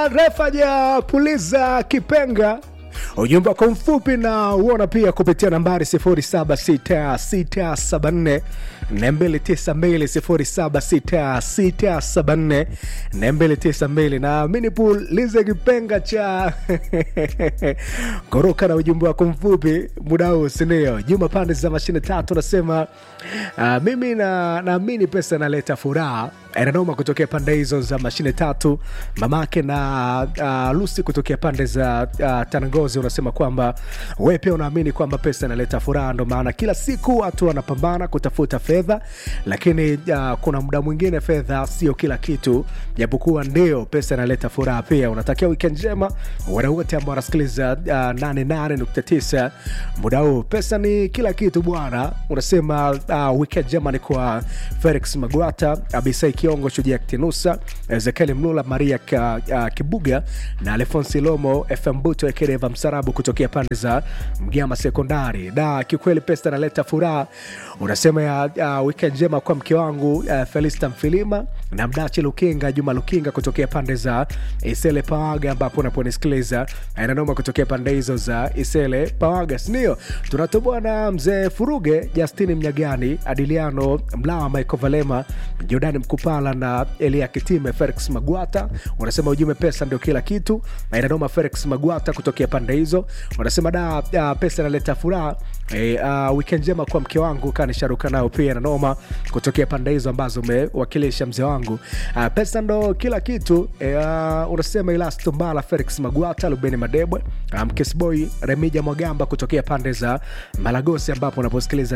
refa ja puliza kipenga ujumbe wako mfupi na uona pia kupitia nambari 076674 292 076674 na minipulize kipenga cha koroka na ujumbe wako mfupi muda huu sindio juma pande za mashine tatu nasema uh, mimi na naamini pesa inaleta furaha inanoma kutokea pande hizo za mashine tatu mamake na uh, lusi kutokea pande za uh, tanangozi unasema kwamba we pia unaamini kwamba pesa inaleta furaha ndo maana kila siku watu wanapambana kutafuta fedha lakini uh, kuna muda mwingine fedha sio kila kitu japokuwa ndio pesa inaleta furaha pia unatakia wikend njema wadau wote ambao wanasikiliza uh, 88.9 muda huu pesa ni kila kitu bwana unasema uh, wikend njema ni kwa felix magwata abisai kiongo shujaa kitinusa ezekieli mlula maria ka, uh, kibuga na alfonsi lomo fm buto ekedeva msarabu kutokea pande za mgama sekondari da kiukweli pesa inaleta furaha unasema ya uh, wikend njema kwa mke wangu uh, felista mfilima na mdachi lukinga juma lukinga kutokea pande za isele pawaga ambapo unaponisikiliza inanoma kutokea pande hizo za isele pawaga sindio tunatoboa na mzee furuge justini mnyagani adiliano mlawa michael valema jordani mkupala na elia kitime felix magwata unasema ujumbe pesa ndio kila kitu na inanoma felix magwata kutokea pande hizo unasema da uh, pesa inaleta furaha e, uh, wikend njema kwa mke wangu kanisharuka nao pia nanoma kutokea pande hizo ambazo umewakilisha mzee wangu uh, pesa ndo kila kitu e, uh, unasema ilasto mbala felix magwata lubeni madebwe uh, mkesboy remija mwagamba kutokea pande za malagosi ambapo unaposikiliza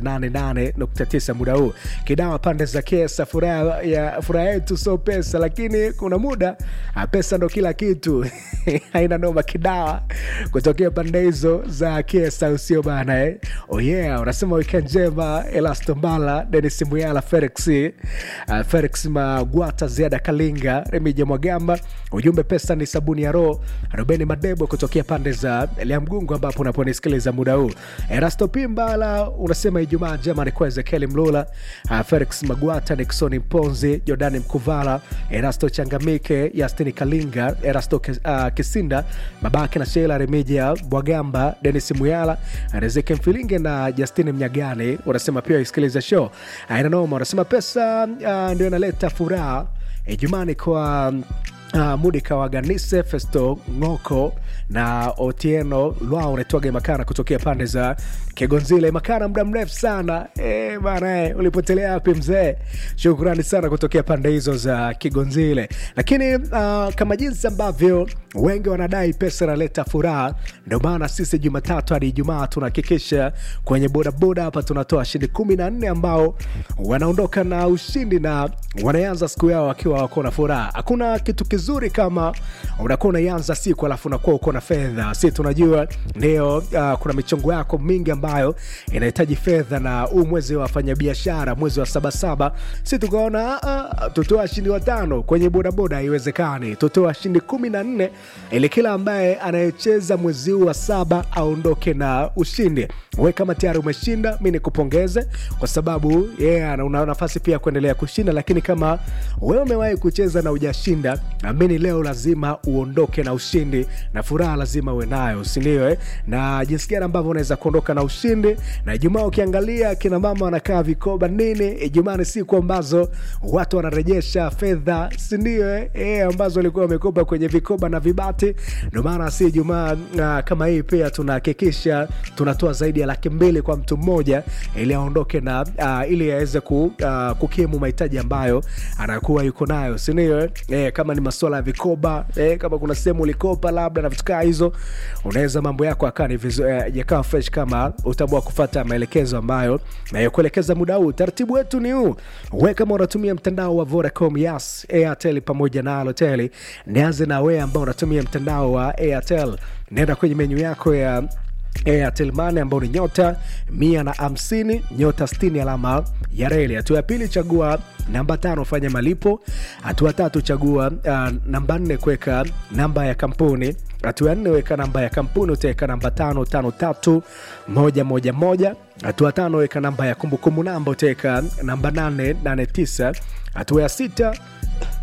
88.9 muda huu kidawa pande za kesa furaha ya furaha yetu sio pesa lakini kuna muda uh, pesa ndo kila kitu haina noma kidawa kutokea pande hizo za kesa usio bana eh? oh yeah unasema wikend njema elasto mbala denis muyala felix uh, felix magwata ziada kalinga remija mwagamba ujumbe pesa ni sabuni ya roho rubeni madebo kutokea pande za liamgungu ambapo unaponisikiliza muda huu erasto pimbala unasema ijumaa njema ni kwa ezekieli mlula uh, felix magwata niksoni mponzi jordani mkuvala erasto changamike yastini kalinga erasto uh, kisinda babake na sheila remija bwagamba denis muyala riziki mfilinge na justini mnyagani unasema pia isikiliza show ainanoma unasema pesa uh, ndio inaleta furaha ijumani kwa Uh, mudika waganise festo ngoko na otieno lwao unaitwaga makana kutokea pande za kigonzile makana muda mrefu sana e, bana e, ulipotelea wapi mzee shukrani sana kutokea pande hizo za kigonzile lakini uh, kama jinsi ambavyo wengi wanadai pesa inaleta furaha ndio maana sisi jumatatu hadi ijumaa tunahakikisha kwenye bodaboda hapa tunatoa shindi kumi na nne ambao wanaondoka na ushindi na wanaanza siku yao wakiwa wako na furaha hakuna kitu kizuri kama unakuwa unaianza siku alafu unakuwa uko na fedha si tunajua ndio uh, kuna michongo yako mingi ambayo inahitaji fedha na huu mwezi wa wafanyabiashara mwezi wa sabasaba si tukaona uh, tutoa washindi watano kwenye bodaboda haiwezekani tutoa washindi kumi na nne ili kila ambaye anayecheza mwezi huu wa saba aondoke na ushindi we kama tayari umeshinda mi nikupongeze kwa sababu yeah, una nafasi pia kuendelea kushinda lakini kama wewe umewahi kucheza na ujashinda amini leo lazima uondoke na ushindi na furaha lazima uwe nayo sindio eh? na jinsi gani ambavyo unaweza kuondoka na ushindi na ijumaa ukiangalia kina mama wanakaa vikoba nini ijumaa ni siku ambazo watu wanarejesha fedha sindio eh? eh, ambazo walikuwa wamekopa kwenye vikoba na vibati ndio maana si ijumaa uh, kama hii pia tunahakikisha tunatoa zaidi ya laki mbili kwa mtu mmoja ili aondoke na uh, ili aweze ku, uh, kukimu mahitaji ambayo anakuwa yuko nayo sindio eh? eh, kama ni masuala ya vikoba eh, kama kuna sehemu ulikopa labda na vitu kaa hizo unaweza mambo yako akaa ni eh, yakawa fresh kama utaamua kufata maelekezo ambayo nayokuelekeza muda huu taratibu wetu ni huu we kama unatumia mtandao wa vodacom yas airtel pamoja na alotel nianze na wee ambao unatumia mtandao wa airtel naenda kwenye menyu yako ya Airtel Money ambao ni nyota mia na hamsini nyota stini alama ya reli. Hatua ya pili chagua namba tano fanya malipo. Hatua tatu chagua uh, namba nne kuweka namba ya kampuni. Hatua ya nne weka namba ya kampuni, utaweka namba tano tano tatu moja moja moja. Hatua tano weka namba ya kumbukumbu namba, utaweka namba nane nane tisa. Hatua ya sita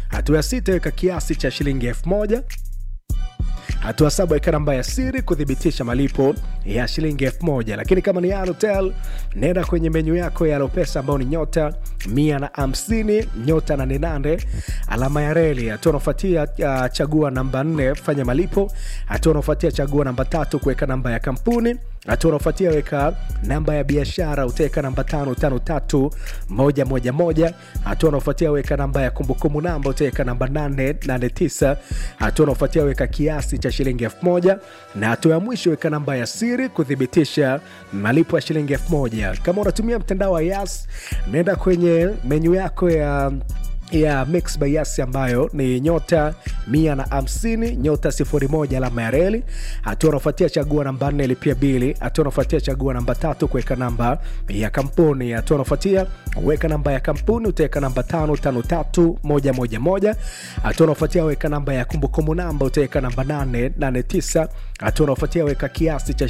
hatua ya sita weka kiasi cha shilingi elfu moja hatua saba weka namba ya siri kuthibitisha malipo ya shilingi elfu moja lakini kama ni Halotel nenda kwenye menyu yako ya Alopesa ambao ni nyota mia na hamsini nyota nane nane alama ya reli. Hatua unaofuatia uh, chagua namba nne fanya malipo. Hatua unaofuatia chagua namba tatu kuweka namba ya kampuni. Hatua unaofuatia weka namba ya biashara, utaweka namba tano tano tatu moja moja moja. Hatua unaofuatia weka namba ya kumbukumbu namba, utaweka namba nane nane tisa. Hatua unaofuatia weka kiasi cha shilingi elfu moja na hatua ya mwisho weka namba ya siri kuthibitisha malipo ya shilingi elfu moja. Kama unatumia mtandao wa Yas, nenda kwenye menyu yako ya ya Mix by Yas ambayo ni nyota mia na hamsini nyota sifuri moja alama ya reli. Hatua unaofuatia chagua namba nne lipia bili. Hatua unaofuatia chagua namba tatu kuweka namba ya kampuni. Hatua unaofuatia weka namba ya kampuni, utaweka namba tano tano tatu moja moja moja. Hatua unaofuatia weka namba ya kumbukumbu namba, utaweka namba nane nane tisa. Hatua unaofuatia weka kiasi cha